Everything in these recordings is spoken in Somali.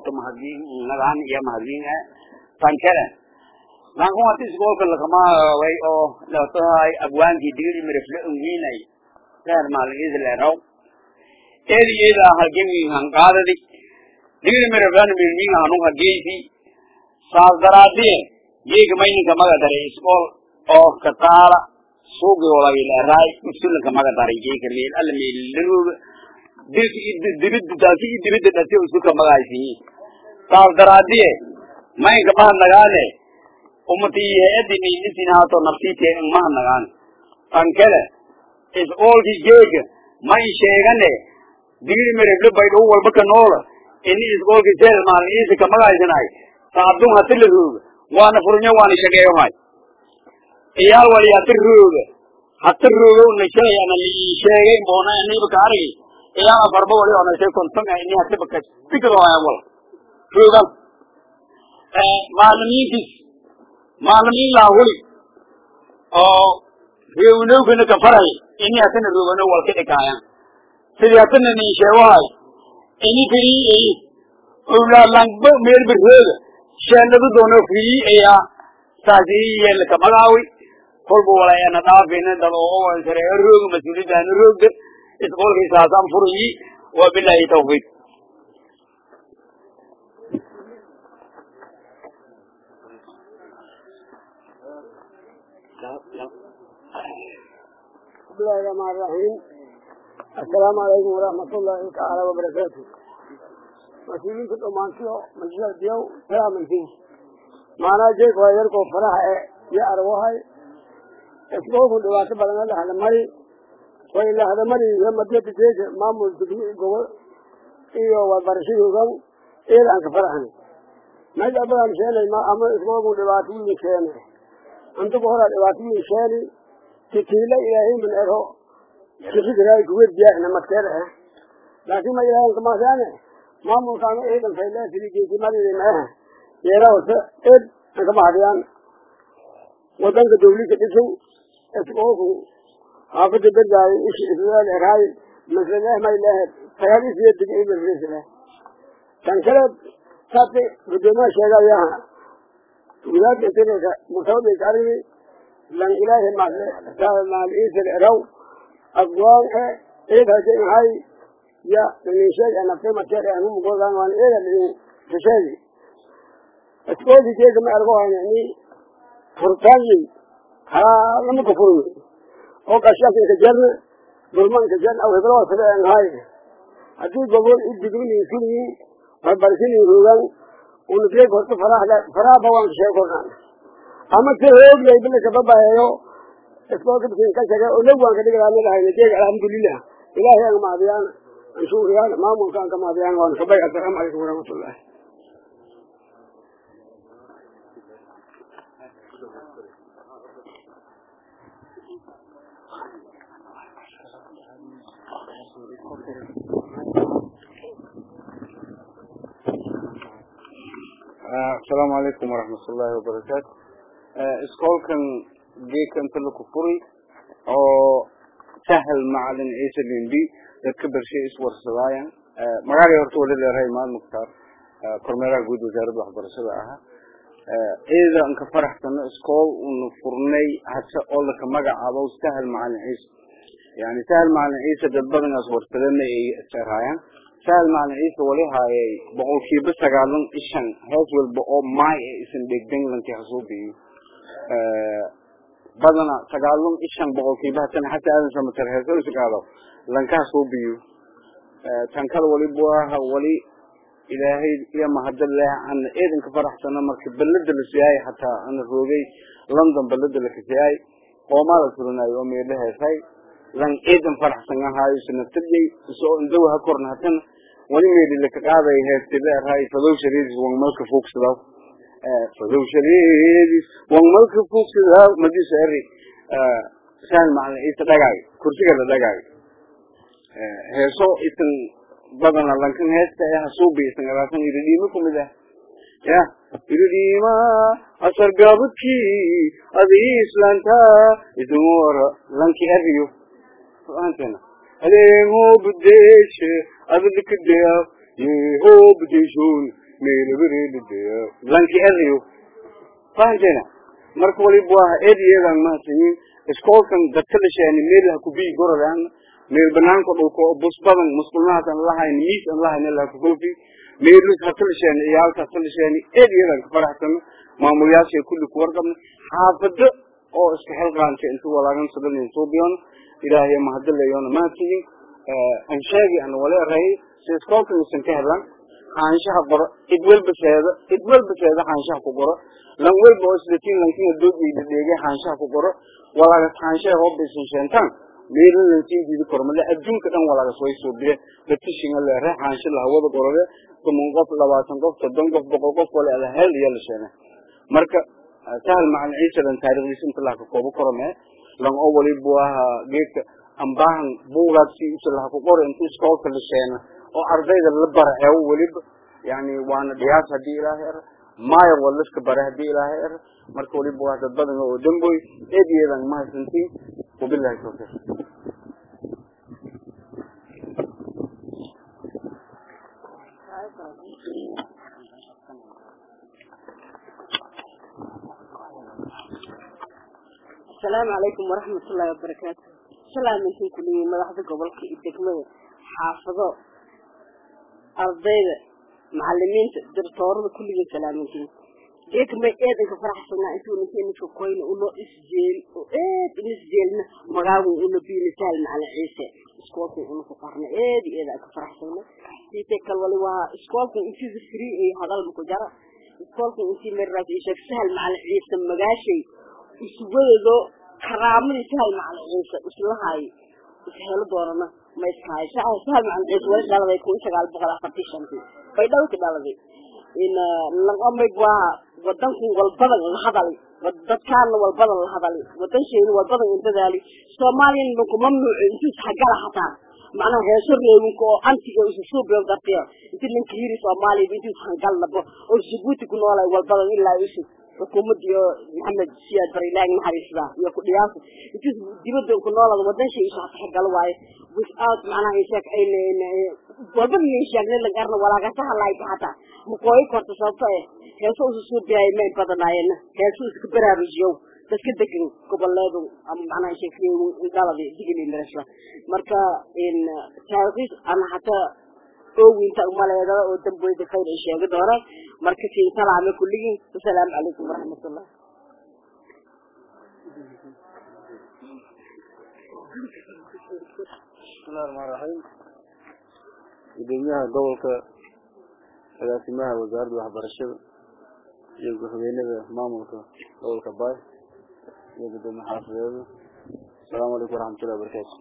horta mahadin nagaan iyo mahadin tankere lanku hati iskoolka lakama way oo latahay abwaankii digiri mirifle unwiinay reer maalin isleeraw eedi eeda halgemi hanqaadadi digiri miriflana mirmiin hanun hageysi saas daraadiye geega mayninka maga daray iskool oo kataala suugi walagileeraay usulanka maga daray geega meel alla meeliruga dirida taasi i dirida dhati usuka magaysiyi saas daraadiye maynka maha nagaane umati hay-adi niinisin haato naftiite maha nagaan tankele is-oolki geega may sheegane digiri mereble baydhou walba ka noola ini is-oolki seel maalin iisa ka magaysanay saabdun hati la rooga waana furnyo waana shageeyohay iyaal wali hati rooga hati rooga unashay ana lii sheegay boona aniba ka argi iyaal afarba wali onashay kontonga ini hatiba ka tikadooya wal roogan maalimiintis maalimiin laahuli oo reewnowkana ka faray ini hatana roogano wal ka dhikaayan sidii hatana nin sheegohay ini firii eyi owlaalangba meelba rooga sheenadu doono firii eya saasi yeelka magaawi kolba walayana dhaafina dad oo sareeyo rooga mas-uuliyaddaana roogda isqoolkii saasaan furayi wa bilahi tawfiiq بسم الله الرحمن الرحيم السلام عليكم ورحمة الله تعالى وبركاته مسؤولين في الأمانسيو مجلس ديو سلام الفين معنا جيك ويركو فرح يا أرواحي اسمه دواسة بلنا لها المري وإلا هذا مري لما جيت جيك مامو تقني قول إيو وبرشي يقول إيه لأنك فرحني ما جابوا مشاني ما أما اسمه دواسة مشاني أنتو بهرا دواسة مشاني تكيلا إلهي من أرهو كفك رأي كويت جاءنا مكترها لكن ما إلهي كما سانه ما مكان إيضا فإلا سليكي كما لدي معها يراو سئد كما هديان ودنك دولي كتسو اسقوكو حافظ برجاي إيش إسلال إرهاي مثل الله ما إلهي فهذه سيدك إيضا الرسلة كان كلب ساتي بدما شيئا ياها ولاد يتنك مصابي كاربي لان إلهي ما ما الإيس العرو أقوال إيه هذا هاي يا من شيء أنا في مكان أنا مو بقول أنا إيه اللي تشالي أتقول لي كذا ما أرجوها يعني فرطاني ها لما كفرني أو كشاف كجرن ظلمان كجرن أو هبلوا سبع هاي أتقول بقول إدقوني يسوني وبرسيني يروان ونفيك وقت فرح فرح بوان شيء كذا ama si hoog lay bila ka babahayo iskoolka bisin ka shaga oo lawaan ka dhigaa mid ahayna jeeg alxamdulilah ilaahay aan maadiyaan aan shukriyaan maamulka aan ka maadiyaan waan kabay assalaamu calaykum waraxmatullah asalaamu calaykum waraxmat ullaahi wabarakaatu iskoolkan geedka inta laku furi oo sahal macalin ciise lindi dadka bershay iswarsadaayan magaalay horta wali leerahay maal mukhtaar kormeeraha guud wasaaradda waxbarashada ahaa ciida anka faraxsano iskool una furnay hase oo laka magacaabo sahal macalin ciise yani sahal macalin ciise dad badanaas warsadana ay iseraayaan sahal macalin ciise wali haayay boqolkiiba sagaalan ishan hees walba oo maay ee isan dhegdan lankii hasuubiyo badana sagaalun ishan boqolkiiba hatana xataa aadan samatar heeso isgaado lankaa suubiyo tan kale wali buaha wali ilaahay iyo mahadad leh ana eedanka faraxsana marka belada la siyaay hataa ana roogay london belada la kasiyaay qoomaa la furinayo oo meedha heesay lan eedan faraxsan ahaayo sanatarjay isoo indawa ha korna hatana wali meedhi laka qaaday heestila raay fadow shariidis wangmalka fuugsadaa fadow shariidis wangmalka fuugsadaa madiisa eri saan macalin ciise dhagaay kursiga la dhagaay heeso isan badana lankan heesta ee hasuubi isan araasan iridhiimo kumid ah ya iridhiima asar gaabadkii adii islaanta idumora lanki eriyo qur'aankeena adeemo budeeshe adalkadea yeho budeshon meelabareelideyo lanki erayo fahanteena marka waliba waa eed iyadan mahadsanyiin iskoolkan dadka dhasheeni meel ha kubii gorodaan meel banaanka dhulka oo bus badan musqulnahaas aan lahayn miis aan lahayn la ku goofi meelus ha dhasheeni ciyaalka ha dhasheeni eed iyadan ka faraxsan maamulayaasha kulli ku warqabna xaafado oo iska xilqaanta intuu walaagan sadan soo biyon ilaahay ma hadlayoona mahadsanyiin aan sheegi aan wala ray si iskoolkan isan ka helan xaanshaha qoro cid walba seeda cid walba seeda xaanshaha ku qoro lan walba oo isdatiin lankiina doogeyda dheegay xaanshaha ku qoro walaaga xaanshaha hooba isan sheentaan meelo lankiin diidi koro male adduunka dhan walaaga soo soo bire batishinga le re xaansha la hawada qorode toban qof labaatan qof soddon qof boqol qof wale ala hel iyo la sheena marka sahal macan ciise lan taariikhdiisa inta laha ka koobo koro mee lan oo waliba waa geedka ambaahan buugaagsi isa laha ku qoro inta iskoolka la sheena oo ardayda la bara eewo weliba yani waana dhiyaas haddii ilaahay er maayo waa laska bara haddii ilaahay er marka waliba waa dad badan oo damboy eed iyadan mahadsantiin wabilahi tawfiiq asalaamu calaykum waraxmat ullaahi wabarakaatu salaamintiin kuliyiin madaxda gobolka iyo degmada xaafado ardayda macalimiinta dirtoorada kulligii salaamintiin geeka may eedanka faraxsanaa intuu ninka ninka koyna uno isjeel oo eed in isjeelna magaagu una biina sahal macalin ciise iskoolkan una ku qarna eed iyo eed aan ka faraxsana siite kal wali waa iskoolkan intiisa free ay hadal ma ku jara iskoolkan intii marraas iyo sheeg sahal macalin ciise magaashay isugadeedo karaamadii sahal macalin ciise islahay ishelo doonana ma iskahay sahal macalin ciise wali dhaladay kun sagaal boqol afartii shantii bay dhawki dhaladay in lanqamay waa wadanku walbadan la hadali dadkaana walbadan la hadali wadankeenu walbadan in dadaali soomaaliyana lanku mamnuuco intuu isxagala hataa macnaha heeso reewinka oo antiga isu suubiyo dartiyo inti lanka yiri soomaaliya intuu ishangal labo oo jabuuti ku noolay walbadan ilaa isu xukuumadii oo maxamed siyaad barilaahi naxariisda iyo ku dhiyaasa intuu dibadda ku noolada wadan shay isu xagal waaye without macnaha inshaak ayna walbada iyo inshaakna la garna walaagasa halaayta hataa maqooyi korta sababto eh heeso isu suubiyaay may badanaayeen heeso iska baraarujiyow dadka degan goboleedu ama macnaha sheekhiyo dhaladi digili mirasla marka in taariikh ana hataa oowinta umaleedada oo damboyda khayr ay sheegi doonaan marka siin salaame kulligiin asalaamu calaykum waraxmatullah bismillahi raxmaan raxiim gudoomiyaha gobolka agaasimaha wasaaradda waxbarashada iyo guxweynada maamulka gobolka baay iyo gudoomiye xaafadeeda asalaamu calaykum waraxmatullahi wabarakaatu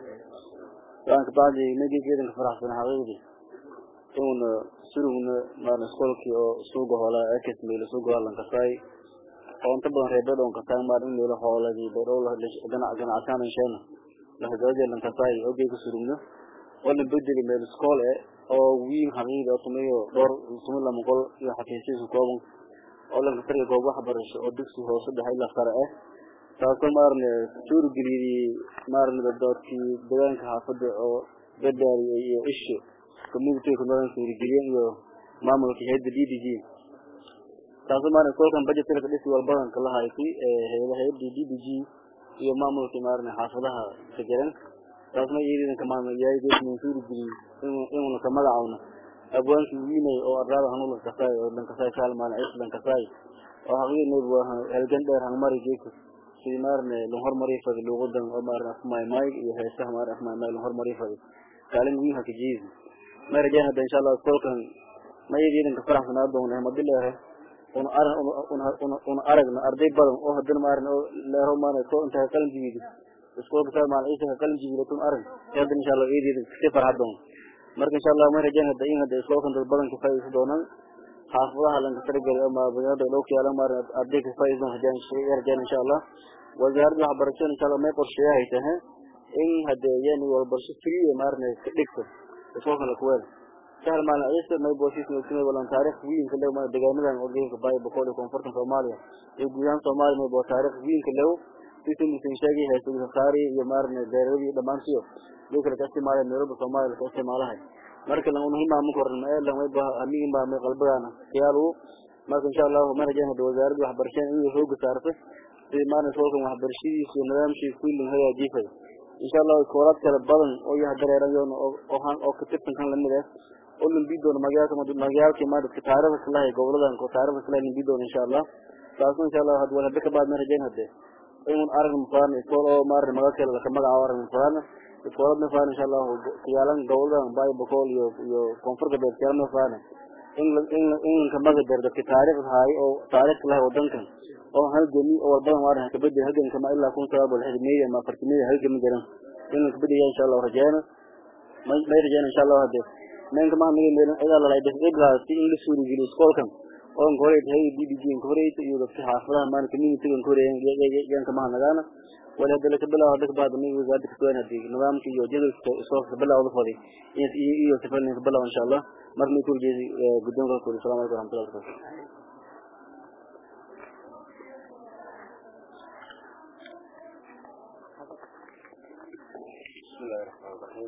waan kabacdi nagii geedanka faraxsan xaqiiqdii inuuna surugna maarna iskoolkii oo suuga hoolaa ekes meelo suuga hoolan kasaay oo inta badan reer bedhown kasaay maar in meelo hooladii bedhow ganac ganacsaana sheena lahadaajeelan kasaay ogey ku surugno walan bedeli meel iskool e oo wiin xaqiiqdi oo tumayo dhowr tuma lama qol iyo xafiisyadiisa kooban oo lanka tariga goob waxbarasho oo dugsi hoose dhexe ilaa sare ah taasoo maarne suurageliyadii maarne dadkii deegaanka xaafada oo bedaari iyo isho community ku nolan suurageliyeen iyo maamulka hayada d d g taasoo maarne kolkan budgetka dhisi walbadanka la haysay hayada hayada d d g iyo maamulka maarne xaafadaha ka jiran taasna iyadina kamaamulyahay geesman suurageliyey inuuna ka magacawno abwaankii wiinay oo ardaada hanula kasaay oo lankasaay saalmaan cis lankasaay oo xaqiiqneed waa halgan dheer hangmari geeka sidii maarne lan hormari fadi luuqadan oo maarne afmaymay iyo heesaha maarne afmaymay lan hormari fadi kaalin wiin haka jiidi ma rajaan hadda insha allah kolkan ma iyadiidan ka faraxsanaa doona hemadi leere una arag una aragna arday badan oo haddana maarne oo leero maarne ko inta qalin jibiidi iskoolka saa maal ciisa ka qalin jibiida tun arag hadda insha allah iyadiidan kasi farxa doona marka insha allah ma rajaan hadda in hadda iskoolkan dad badan ka faa'iidaysa doonaan xaafadaha lanka tarigeli ama baniada dhowka yaala maarne arday ka faa'iidaysa rajaan rajaan insha allah wasaaradda waxbarashada insha allah may qorsheeyahay tahay in hadee yani walbarasho free maarne ka dhigto iskoolkan la kuweel sahal maalin ciise may booshiis nogsimay walan taariikh wiinka lew ma deegaanadan oo geemka baay boqol iyo koonfurtan soomaaliya iyo guud ahaan soomaaliya may boo taariikh wiinka lew sisi musin sheegay heesugisasaari iyo maarne beeradii dhammaantiyo lii kale ka isticmaalaya meelaba soomaaliya ka isticmaalahay marka lan muhiim ma koran ma lan way ba amigin ba ma qalbadana khiyaalu marka insha Allah ma rajayna hada wasaaradda waxbarashada inay xoog saarto sidii maana soolkan waxbarashadiisa iyo nidaamkiisa kullin hagaajifay insha Allah iskoolad kala badan oo yahay dareerayoon oo han oo ka tirsan kan lamid ah oo lambi doono magaalka madu magaalka ma dadka taariikhda kala hay goboladan ko taariikhda kala lambi doono insha Allah taas insha Allah had wala dadka baad ma rajayna hada inuu arag mufaan iskool oo maar magaalka la magaca arag mufaan iskoolad ma faan insha Allah kiyaalan goboladan bay boqol iyo iyo koonfurta beer kiyaalan ma faan in in in ka maga darda ki taariikhda hay oo taariikhda la wadankan oo halgami oo walbadan waaran ka bedel halgan kama ilaa kun sabab wal xidmeeyay ma fartimada halgami jiran in ka bedel insha Allah rajayna ma ma rajayna insha Allah hade men kama nigi meel ida la leeyahay qibla si in la suuri geli iskoolkan oo ngore hay DDG ngore iyo dadka xaafadaha maan community ngore yan kama nagana wala hadda ka bilaw hadda baad mi wadaad ka toona di nidaamka iyo jadalka soo ka bilaw fadi iyo iyo safan ka bilaw insha Allah marni ku jeedi guddoonka ku salaamu alaykum warahmatullahi wabarakatuh بسم الله الرحمن الرحيم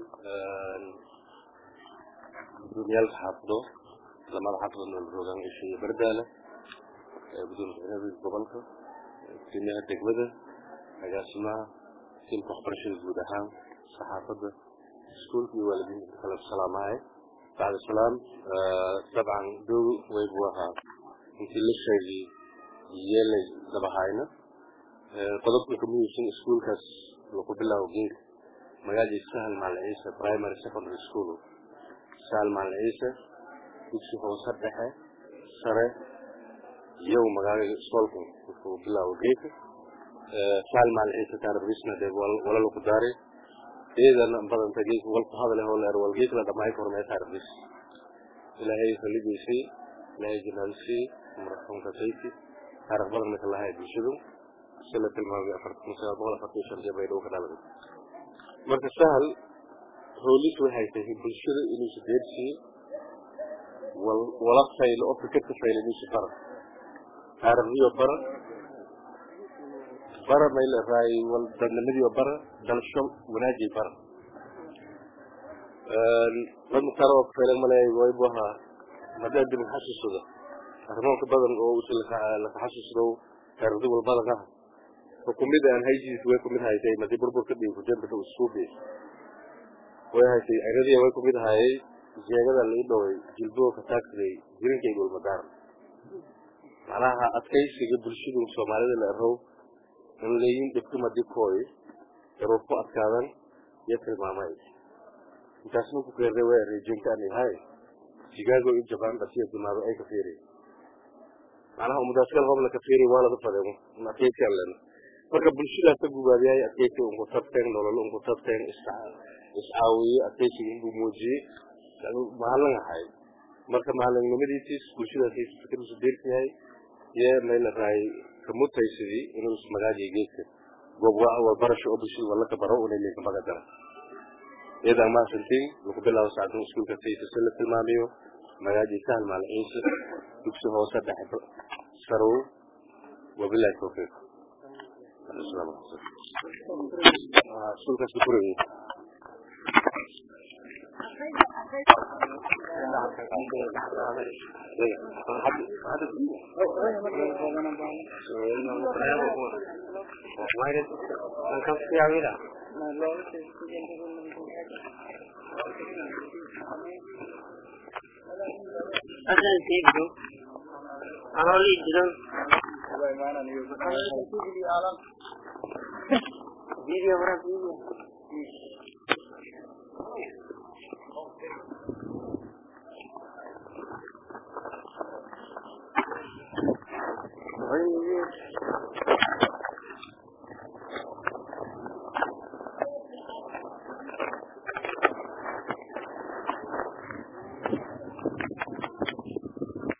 gudoomiyaal xaafado lamada xaafado nool joogaan ishiiyo bardaale gudoomiye madaxweynaha gobolka gudoomiyaha degmada agaasimaha silka waxbarashada guud ahaan saxaafadda iskuulka iyo waalidiinta kale salaamahay bacda salaam dabcan dow waybu ahaa intii la sheegay yeelay dabahayna qodobka ka muhiimsan iskuulkaas lagu bilaabo geed magaalada sahal maal ciise primary secondary school sahal maal ciise dugsi hoose dhexe sare iyo magaalada solka wuxuu bilaabo geedka sahal maal ciise taarbisna de wala lagu daare iyadan badanta geedka walku hadale oo leer wal geedka la dhamaay kormee taarbis ilaahay khalidiisii ilaahay jinaalisii marxuumka sayti taariikh badan marka lahay bulshadu sila tilmaamay afartan sagaal boqol afartan shan jee bay dhow ka dhaladay marka sahal hoolis waxay tahay bulshada inuusa deersiiyo wala faylo oo fikirka faylo inuusa bara taariikhdiyo bara bara may la raay wal dadnimadiyo bara dalsho wanaajiy bara dad mutaro oo kafaylan maleeyay waybu ahaa maddaa dib xasuusada arrimoonka badan oo usi laka xasuusdo taariikhdi walbadan ah xukumida aan haysiis way kumid haysay madi burburka dhiig kujambika uskuubi way haysay ciradii way kumid hayay jeegada la ii dhoway jilboo ka taagsaday jirinkay gulmadaar macnaha adkaysiga bulshadu soomaalida la erow in layin dhibku madi kooy daruur ku adkaadan iyo tilmaamay intaasna ku keerday way reejinka aan yahay chicago iyo japan dhasiya dimaado ay ka fiiriy macnaha umadaasgal hobla ka fiiriy waa laga fadeemo adkaysigaan lena marka bulshadaas ka gubaadiyay adkaysi unku tabteen nolol unku tabteen iscaawiye adkaysiga inbuu muujiyey mahallan ahay marka mahallanimadiisiis bulshadaas fikirkiisu deerka yahay iyo mayla raay kamutaysidii inuu ismagaajiyo geedka goob barasho oo bulshada walla ka baro unay leeka magadara iyadaa maasantiin lagu bilaabo saacadin iskuulka saytase la tilmaamayo magaaji sahal maal ciise dugsi hoose dhexe sarow wabilahi tawfiiq iskuulkaas ku furayay Asan sibdo. Ano li didan. Video berapa video? Oh, ini.